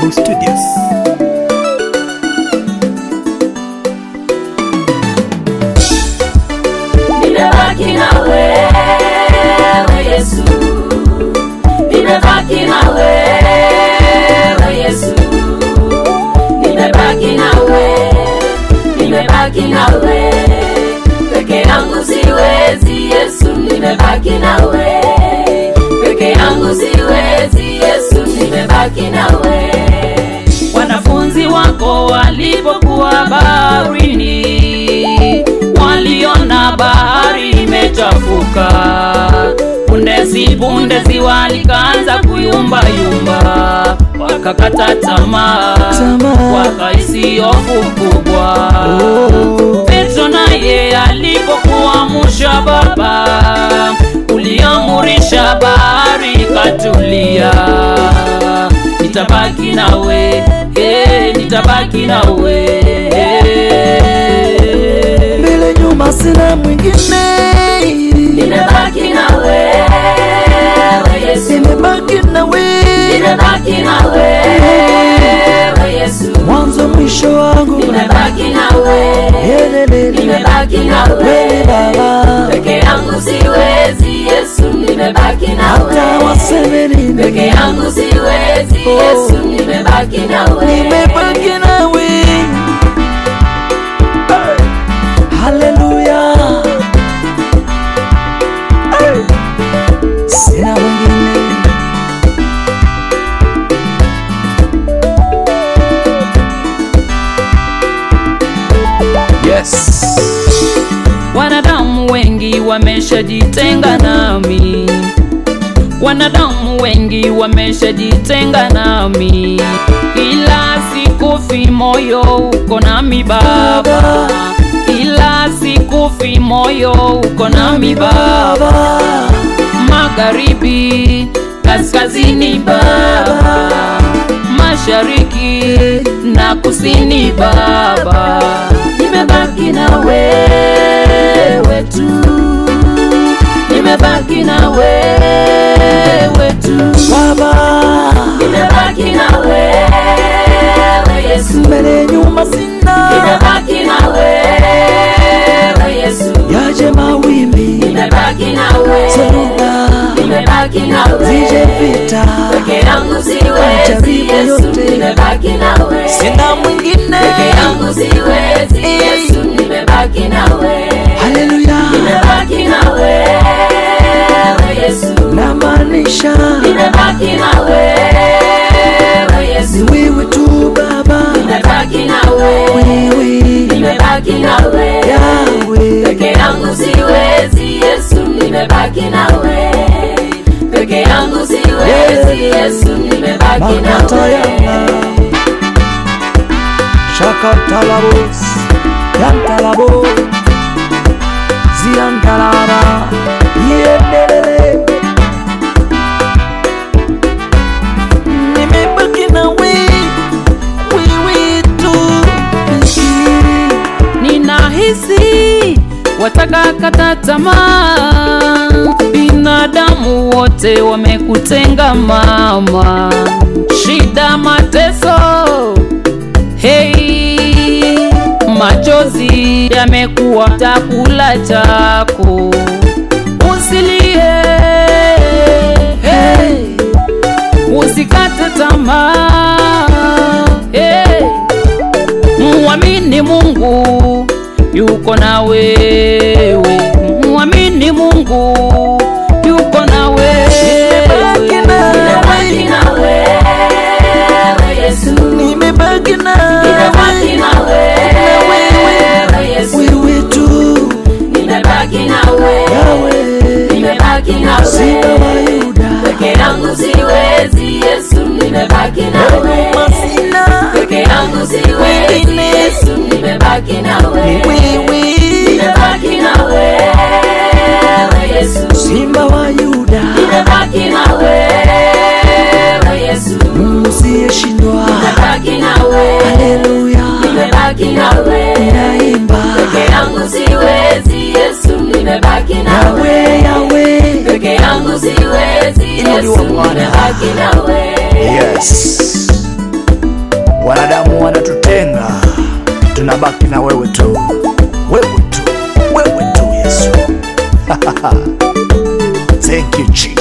Global Studios. nimebaki na wewe Yesu, nimebaki na wewe Yesu, nimebaki na wewe, nimebaki na wewe peke yangu siwezi Yesu, nimebaki na wewe peke yangu siwezi Yesu, nimebaki na wewe wanafunzi wako walipokuwa baharini waliona bahari imechafuka pundezi pundezi walikaanza kuyumbayumba wakakata tamaa Tamaa. wakaisi hofu kubwa Oh. petro naye alipokuamsha baba uliamurisha bahari ikatulia nitabaki nawe eh, nitabaki nawe mbele nyuma sina mwingine nimebaki na wewe Yesu nimebaki na wewe nimebaki na wewe Yesu mwanzo mwisho wangu nimebaki na wewe Yelelele. nimebaki na wewe wewe baba peke yangu siwezi Yesu nimebaki na hata wewe waseme nini peke yangu siwezi Oh. Yesu nimebaki na wewe nimebaki nawe haleluya Hey. sina mwingine Yes. Wanadamu wengi wameshajitenga nami, wanadamu wengi wameshajitenga nami, ila sikufi moyo uko nami Baba, ila sikufi moyo uko nami Baba, baba magharibi, kaskazini Baba, mashariki na kusini Baba, nimebaki na wewe tu, nimebaki na wewe tu, baba nimebaki na wewe Yesu, mbele nyuma sina nimebaki na wewe Yesu, yaje mawimbi nimebaki na wewe, seruka nimebaki na zije wewe vita peke yangu siwezi Majaribu Yesu, yote. nimebaki nawe sina mwingine peke yangu siwezi Eh. Yesu, nimebaki nawe haleluya nimebaki nawe Yesu, namaanisha nimebaki nawe Yesu, ni wewe tu baba nimebaki nawe wewe nimebaki nawe yawe peke yangu siwezi Yesu, nimebaki nawe peke yangu siwezi Yesu, nimebaki makata nawe yana shakatalabos yantalabo ziyantalaba yendelele nimebaki na we wewe tu ninahisi wataka kata tamaa, binadamu wote wamekutenga mama, shida mateso, hei, machozi yamekuwa chakula chako, usilie, hey, usikate tamaa, hey, Muamini Mungu yuko na wewe, muamini Mungu yuko na wewe. Nimebaki na Nimebaki na wewe Yesu, nimebaki na nimebaki na wewe Yesu, wewe tu nimebaki na wewe, yawe nimebaki na simba wa wewe yuda peke yangu siwezi Yesu, nimebaki na wewe masina peke yangu siwezi Wengine. Yesu, nimebaki na wewe wewe nimebaki na wewe Yesu, simba wa yuda nimebaki na wewe Yesu, usiyeshindwa nimebaki na wewe, haleluya nimebaki na wewe naimba peke yangu siwezi Yesu, nimebaki na yawe wewe yawe peke yangu siwezi Inuliwa Yesu, Bwana. nimebaki na wewe Yes. wanadamu wanatutenga, tunabaki na wewe tu, wewe tu, wewe tu Yesu. Thank you Jesus.